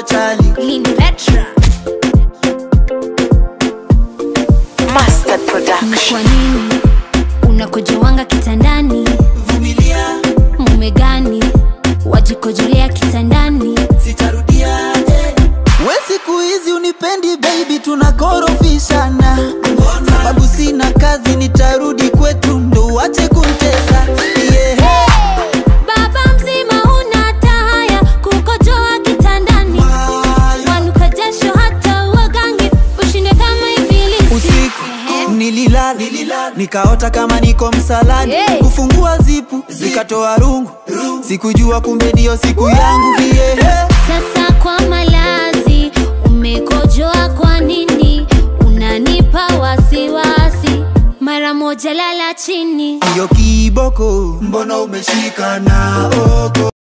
chali Lini Petra Mustard ni Production. kwa nini unakojowanga kitandani vumilia mume gani wajikojolea kitandani sitarudia eh. we siku hizi unipendi baby tunakorofishana sababu sina kazi nitarudi kwetu ndo uache kuntesa yeah. baba mzima una hata haya kukojoa kitandani wanuka jasho hata uwagangi ushinde kama ibilisi usiku Ehe. nililala nikaota kama niko msalani Hey. kufungua zipu zikatoa rungu sikujua kumbe ndiyo siku yangu yeah. sasa kwa malazi umekojoa kwa nini unanipa wasiwasi mara moja lala chini hiyo kiboko mbona umeshika na ogo